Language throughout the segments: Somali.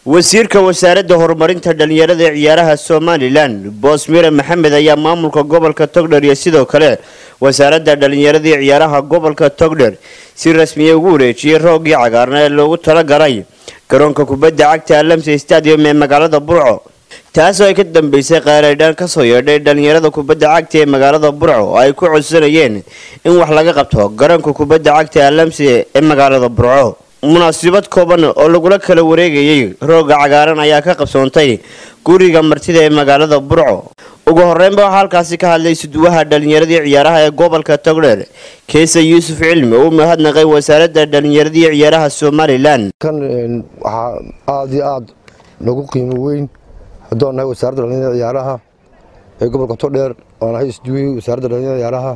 wasiirka wasaaradda horumarinta dhalinyarada ee ciyaaraha somalilan boosmire maxamed ayaa maamulka gobolka togdher iyo sidoo kale wasaaradda dhalinyarada ee ciyaaraha gobolka togdher si rasmiya ugu wareejiyey roogii cagaarna ee loogu talagalay garoonka kubadda cagta alamse stadium ee magaalada burco taasoo ay ka dambeysay qaaradhaan kasoo yeedhay dhalinyarada kubadda cagta ee magaalada burco oo ay ku codsanayeen in wax laga qabto garoonka kubadda cagta alamse ee magaalada burco munaasabad kooban oo lagula kala wareegayay rooga cagaaran ayaa ka qabsoontay guriga martida ee magaalada burco ugu horeynba waxaa halkaasi ka hadlay suduwaha dhalinyaradii ciyaaraha ee gobolka togdheer keesa yuusuf cilmi oo u mahadnaqay wasaaradda dhalinyaradii ciyaaraha somalilan kan waxaa aada iyo aada nagu qiimo weyn haddoo nahay wasaaradda dhalinyarada ciyaaraha ee gobolka togdheer oo nahay isduwey wasaaradda dhalinyarada ciyaaraha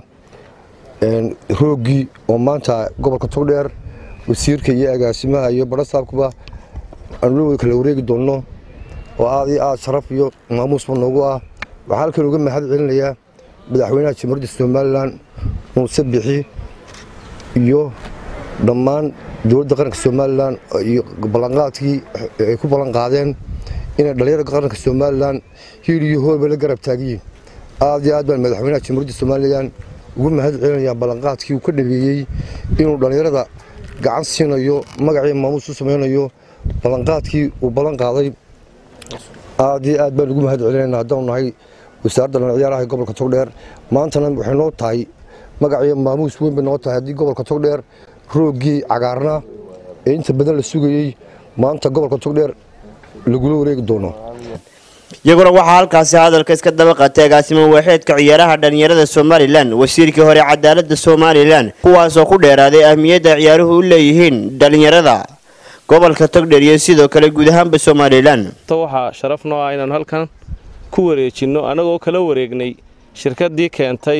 roogii oo maanta gobolka togdheer wasiirka iyo agaasimaha iyo barasaabkuba aanu kala wareegi doonno oo aada iyo aada sharaf iyo maamuusba noogu ah waxaa halkan uga mahad celinayaa madaxweynaha jamhuuriyadda somalilan muuse bixi iyo dhammaan dowladda qaranka somalilan iyo ballanqaadkii ay ku ballan qaadeen inay dhalinyarada qaranka somalilan hiil iyo hoolba la garab taagiyiin aada iyo aad baan madaxweynaha jamhuuriyadda somalilan ugu mahad celinayaa ballanqaadkii uu ka dhabeeyey inuu dhallinyarada gacan siinayo magacii maamuus u samaynayo ballanqaadkii uu ballan qaaday aada iyo aad baan ugu mahad celinayna haddaanu nahay wasaaradda dhalin ciyaaraha ee gobolka togdheer maantana waxay noo tahay magacii maamuus weyn bay noo tahay haddii gobolka togdheer roogii cagaarna ee inta badan la sugayey maanta gobolka togdheer lagula wareegi doono iyaguna waxaa halkaasi hadalka iska daba qaatay agaasimo waaxeedka ciyaaraha dhalinyarada somalilan wasiirkii hore cadaalada somalilan kuwaasoo ku dheeraaday ahmiyadda ciyaaruhu u leeyihiin dhalinyarada gobolka togdheer iyo sidoo kale guud ahaanba somalilan waxaa sharaf noo ah inaanu halkan ku wareejinno annagoo kala wareegnay shirkaddii keentay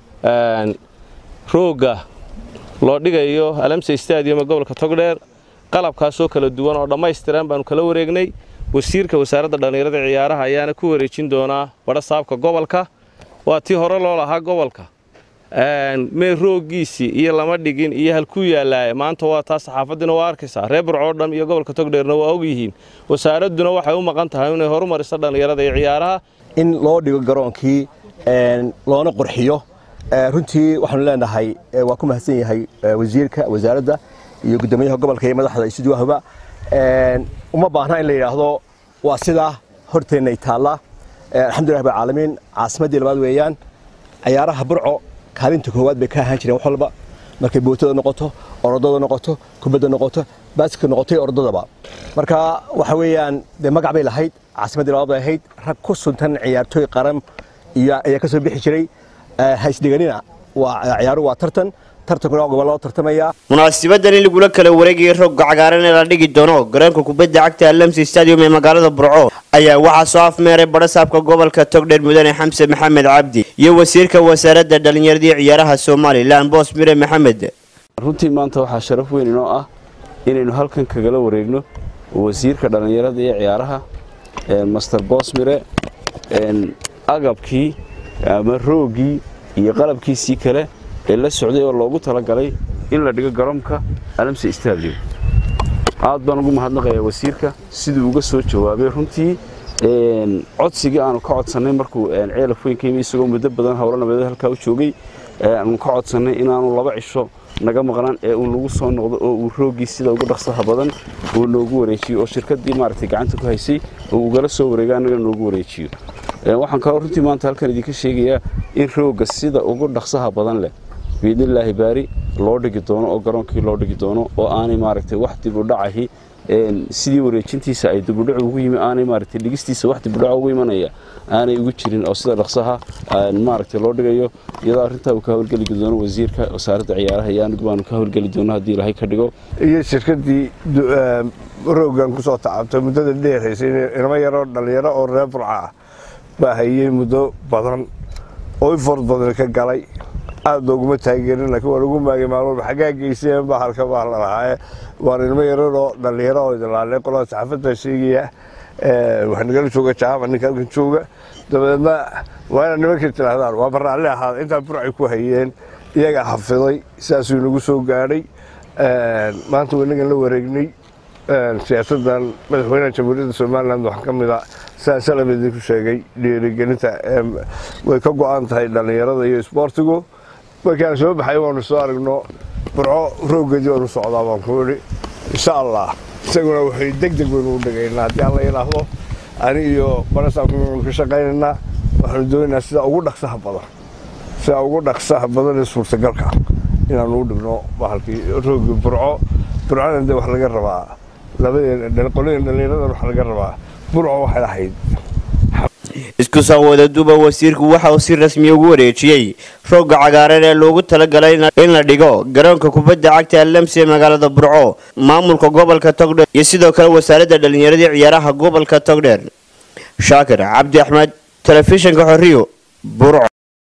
roogga loo dhigayo alamse stadium ee gobolka togdheer qalabkaasoo kala duwan oo dhammaystiran baanu kala wareegnay wasiirka wasaaradda dhallinyarada ciyaaraha ayaana ku wareejin doonaa badhasaabka gobolka waa tii hore loo lahaa gobolka mee rooggiisii iyo lama dhigin iyo halkuu yaallaaye maanta waa taa saxaafaddiina waa arkaysaa reer burcoo dham iyo gobolka togdheerna waa ogyihiin wasaaradduna waxay u maqan tahay inay horumariso dhallinyarada iyo ciyaaraha in loo dhigo garoonkii loona qurxiyo runtii waxaanu leenahay waa ku mahadsan yahay wasiirka wasaaradda iyo guddoomiyaha gobolka iyo madaxda isuduwahuba uma baahna in la yidhaahdo waa sidaa horteennay taallaa alxamdulilah rab alcaalamiin caasimaddii labaad weeyaan ciyaaraha burco kaalinta koowaad bay ka ahaan jireen wax walba markay bootada noqoto orodada noqoto kubadda noqoto baaska noqotay orodadaba marka waxa weeyaan dee magac bay lahayd caasimaddii labaad bay ahayd rag ku suntan ciyaartooy qaran iyo ayaa ka soo bixi jiray haysdhiganina waa ciyaaruhu waa tartan tartankuna waa gobollada tartamaya munaasibadan in lagula kala wareegayay roogga cagaaran ee la dhigi doono garoonka kubadda cagta alamsi stadium ee magaalada burco ayaa waxaa soo afmeeray badhasaabka gobolka togdheer mudane xamse maxamed cabdi iyo wasiirka wasaaradda dhallinyaradii ciyaaraha somalilan boos mire maxamed runtii maanta waxaa sharaf weyn inoo ah inaynu halkan kagala wareegno wasiirka dhallinyarada iyo ciyaaraha master boosmire agabkii ama roogii iyo qalabkiisii kale ee la socday oo loogu talagalay in la dhigo garoonka alamse stadium aad baan ugu mahadnaqayaa wasiirka siduu uga soo jawaabay runtii codsigii aanu ka codsannay markuu ceelaf weyn ka yimi isagoo muddo badan howlo nabadeed halkaa u joogay aanu ka codsannay inaanu laba cisho naga maqnaan ee uu nagu soo noqdo oo uu roogii sida ugu dhaqsaha badan uu noogu wareejiyo oo shirkaddii maaragtay gacanta ku haysay oo ugala soo wareega annaga noogu wareejiyo waxaan kaloo runtii maanta halkan idinka sheegayaa in roogga sida ugu dhaqsaha badan leh biidnillaahi baari loo dhigi doono oo garoonkii loo dhigi doono oo aanay maaragtay wax dib u dhacahi sidii wareejintiisa ay dibudhac ugu yimi aanay maaragtay dhigistiisa wax dibudhac ugu imanaya aanay ugu jirin oo sida dhaqsaha maaragtay loo dhigayo iyadoo arrintaa uu ka howlgeli doono wasiirka wasaaradda ciyaaraha iyo anigu baanu ka howlgeli doono haddii ilaahay ka dhigo iyo shirkaddii rooggan ku soo tacabtay muddada dheeraysay inama yaroo dhallinyaro oo reer burca ah baa hayey muddo badan oo ifoord badan ka galay aad looguma taageerin laakiin waa lagu maagay maalmoba xaggaa geyseen baa halka baa la lahaaye waan ilmo yararoo dhallinyaro oo idilaalay qolada saxaafadda sheegaya wax nagala jooga jaama ninka halkan jooga dabadeedna waa inaad nimankii tidhaahdaan waa barraalli ahaada intaa burcay ku hayeen iyagaa xafiday sidaasuu inagu soo gaadhay maanta wanagan la wareegnay siyaasadan madaxweynaha jamhuuriyadda somalilan waxaa ka mid a saa salab idinku sheegay dhiirigelinta way ka go-an tahay dhallinyarada iyo isboortigu markaan soo baxay waanu soo aragno burco rooggeedii waanu socdaa baan ku idhi insha allah isaguna waxay deg deg waynu u dhigaynaa haddii alla yidhaahdo ani iyo barasaabkanu ka shaqaynaynaa waxaanu doonaynaa sida ugu dhaqsaha badan sida ugu dhaqsaha badan ee suurtagalka inaanu u dhigno bahalkii roogii burco burcona de wax laga rabaa labadeen qolooyin dhallinyaradan wax laga rabaa burco waxay ahayd isku soo wadaduuba wasiirku waxa uu si rasmiya ugu wareejiyey roogga cagaaran ee loogu talagalay in la dhigo garoonka kubadda cagta alamsi ee magaalada burco maamulka gobolka togdheer iyo sidoo kale wasaaradda dhallinyaradii ciyaaraha gobolka togdheer shaakir cabdi axmed telefishinka xoriyo burco